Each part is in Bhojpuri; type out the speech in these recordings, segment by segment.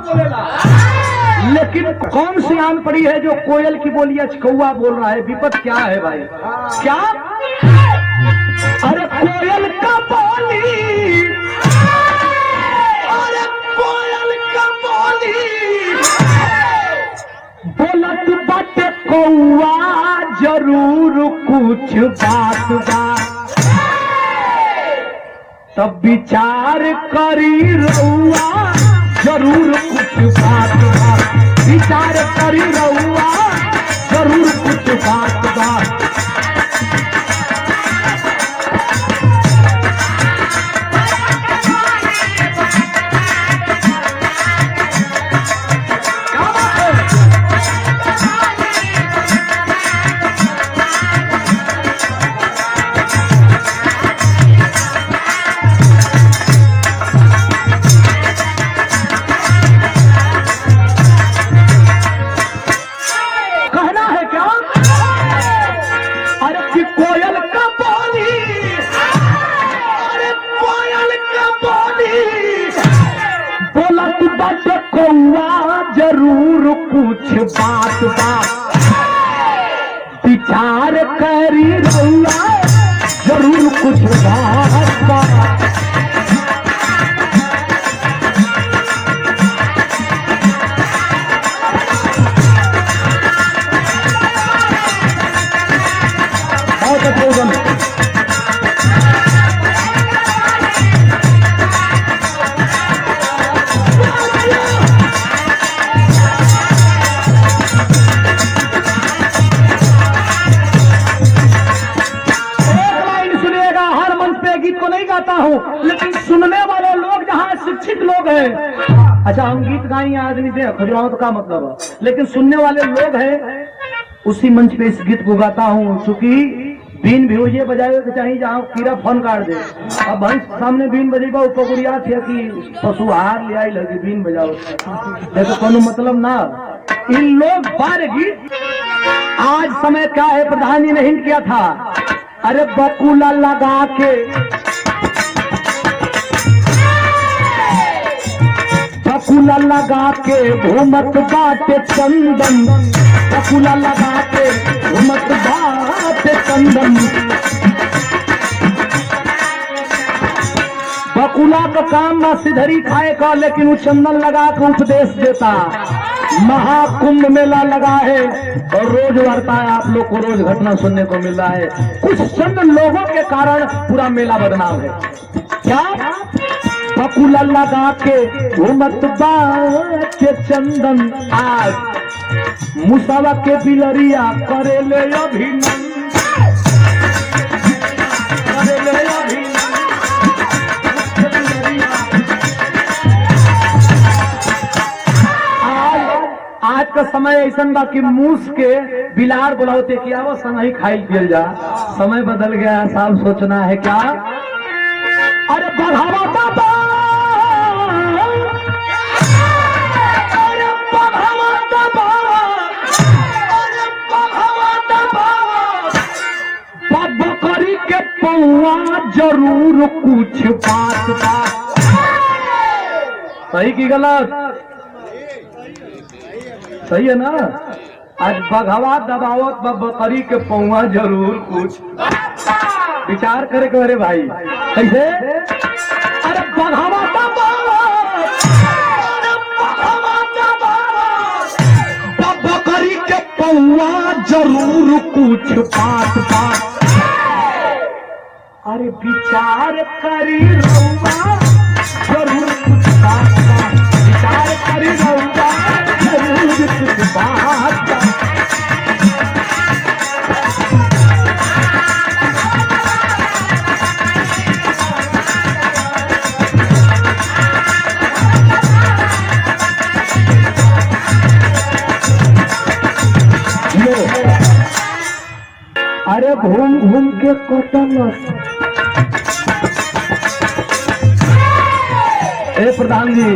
बोलेला लेकिन कौन सी आन पड़ी है जो कोयल की बोली आज कौआ बोल रहा है विपत क्या है भाई क्या अरे कोयल का बोली अरे कोयल का बोली बोलत बाटे कौआ जरूर कुछ बात बा तब विचार करी रउआ जरूर कुछ बात बा विचार करी रउआ जरूर कुछ बात बा क्या बात है? कहना है क्या अरे कि कोयल का बोली अरे कोयल का बोली बोला तू बच कौआ जरूर कुछ बात बा विचार करी रउआ जरूर कुछ बात बा बहुत अच्छे उदम एक लाइन सुनिएगा हर मंच पे गीत को नहीं गाता हूँ लेकिन सुनने वाले लोग जहाँ शिक्षित लोग हैं अच्छा हम गीत गाएंगे आदमी से खजुराहो तो का मतलब है लेकिन सुनने वाले लोग हैं उसी मंच पे इस गीत को गाता हूँ चूंकि बीन भी ये बजाए के चाहिए जहाँ कीड़ा फोन काट दे अब भैंस सामने बीन बजेगा वो पकुड़िया थे कि पशु आहार ले आई लगी बीन बजाओ देखो कोनो मतलब ना इन लोग बार गीत आज समय क्या है प्रधान जी ने हिंट किया था अरे बकुला लगा के बकुला लगा के घूमत बाटे चंदन बकुला लगा के घूमत बाटे चंदन बकुला का काम ना सिधरी खाए का लेकिन वो चंदन लगा के उपदेश देता महाकुंभ मेला लगा है और रोज वार्ता है आप लोग को रोज घटना सुनने को मिल रहा है कुछ चंद लोगों के कारण पूरा मेला बदनाम है क्या बकुला लगा के घूमत बाटे चंदन आज मुसावा के बिलरिया करे ले अभिनंदन करे ले अभिनंदन आज आज का समय ऐसा बा कि मूस के बिलार बुलाते कि आवो संग ही खाई पियल जा समय बदल गया है, साहब सोचना है क्या अरे बढ़ावा बाबा अरे बढ़ावा बाबा अरे बढ़ावा बाबा बाबा करी के पौआ जरूर कुछ बात बा सही की गलत सही है ना आज बघवा दबावत बा बकरी के पौआ जरूर कुछ विचार करे के अरे भाई कैसे अरे बघवा दबावत अरे बघवा दबावत बा बकरी के पौआ जरूर कुछ बात बात अरे विचार करी रउआ जरूर कुछ बात बा। विचार करी रउआ जरूर कुछ बात बा। लो। अरे घूम घूम के कटल ए प्रधान जी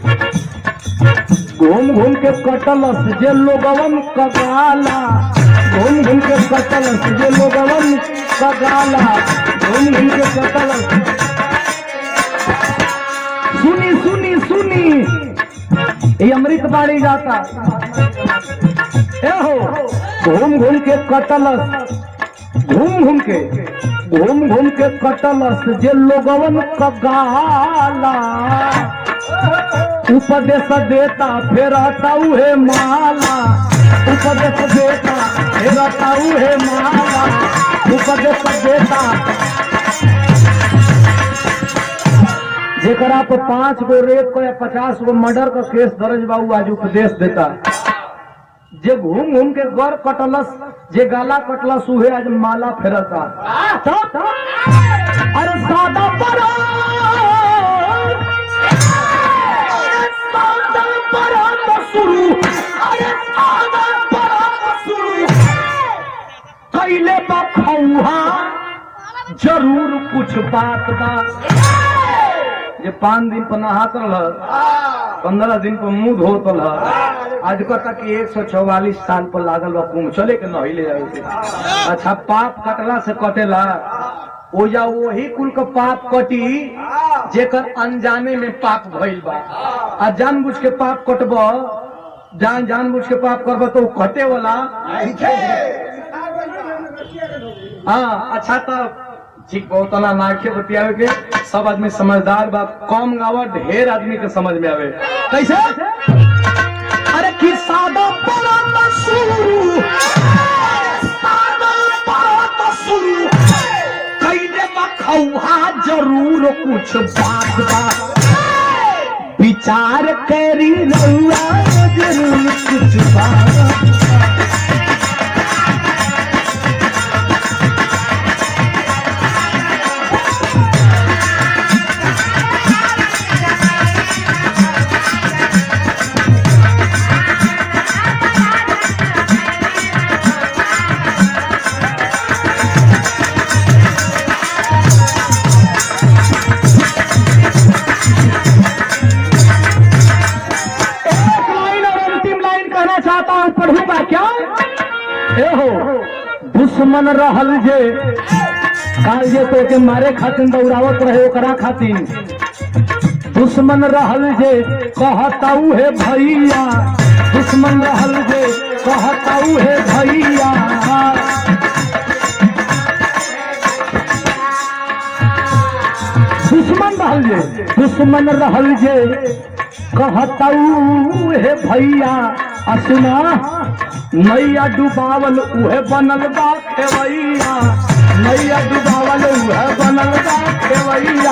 घूम घूम के कटलस जे लोगवन कगाला घूम घूम के कटलस जे लोगवन कगाला घूम घूम के कटलस सुनी सुनी सुनी ये अमृत बाड़ी जाता ए हो घूम घूम के कटलस घूम घूम के घूम घूम के कटलस जे लोगवन का गाला उपदेश देता फिर उहे माला उपदेश देता फिर उहे माला उपदेश देता जेकरा पर पांच गो रेप को या पचास गो मर्डर का केस दर्ज बा उ आज उपदेश देता जे घूम घूम के गौर कटलस जे गाला कटलस उहे आज माला फेरता तब अरे सादा पर सादा पर शुरू अरे सादा पर शुरू कैले बा खौहा जरूर कुछ बात बा जे पाँच दिन पर नहात रह पंद्रह दिन पर मुंह धोत रह आज को तक एक सौ चौवालीस साल पर लागल बा कुंभ चले के नहिले जाए के अच्छा पाप कटला से कटेला ओजा वही कुल के पाप कटी जेकर अनजाने में पाप भइल बा आ जानबूझ के पाप कटब जान जानबूझ के पाप करब तो उ कटे वाला हाँ अच्छा तो ठीक बहुत ना नाखे बतियावे के सब आदमी समझदार बा कम गावा ढेर आदमी के समझ में आवे कैसे अरे कि सादा बड़ा मशहूर सादा बड़ा मशहूर कैले बा खौहा जरूर कुछ बात बा विचार करी रहुआ जरूर कुछ बात एक लाइन और अंतिम लाइन कहना चाहता हूँ पढ़ूंगा क्या ए हो दुश्मन रहल जे काल जे तो के मारे खातिर दौड़ावत रहे ओकरा खातिर दुश्मन रहल जे कहताऊ हे भैया दुश्मन रहल जे कहताऊ हे भैया दुश्मन रहल जे दुश्मन रहल जे कहताऊ हे भैया असुना नैया डुबावल उहे बनल बा खेवैया नैया डुबावल उहे बनल बा खेवैया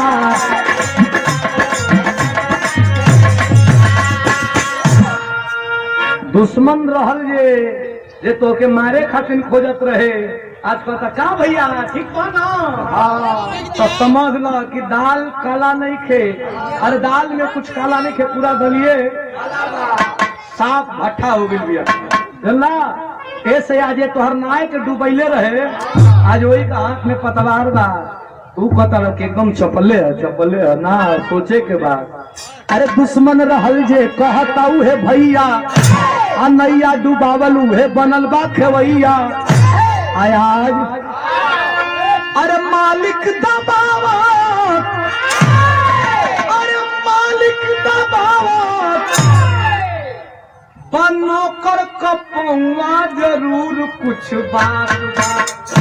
दुश्मन रहल जे जे तोके मारे खातिर खोजत रहे आज कहता का भैया ठीक बा ना हाँ तो समझ ल कि दाल काला नहीं खे अरे दाल में कुछ काला नहीं खे पूरा दलिए साफ भट्ठा हो गई भैया जानला ऐसे आज ये तोहर नाय के डूबैले रहे आज वही का हाथ में पतवार बा तू कहता रह कि एकदम चपले है चपले है ना सोचे के बाद अरे दुश्मन रहल जे कहताऊ हे भैया आ नैया डुबावल उहे बनल बा खेवैया आय आज अरे मालिक दबावत अरे मालिक दबावत बनो कर कपौआ जरूर कुछ बात बा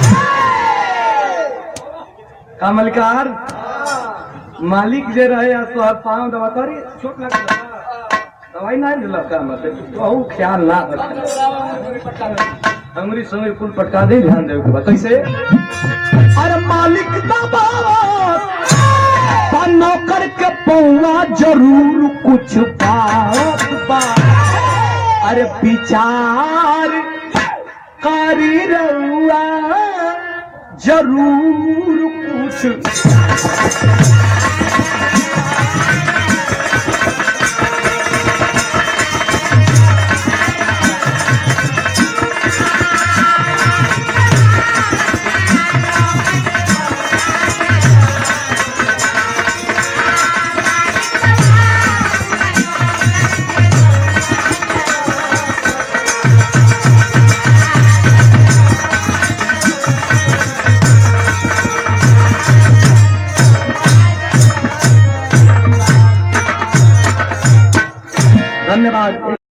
का मलिकार मालिक जे रहे आ तो पाँव दबा तोरी छोट लग दवाई ना दिलक का मतलब बहु ख्याल ना रखे हमरी संगे कुल पटका दे ध्यान देवे के बा कैसे अरे मालिक दबावत बनो कर के पौआ जरूर कुछ बात बा अरे विचार करी रहुआ जरूर कुछ धन्यवाद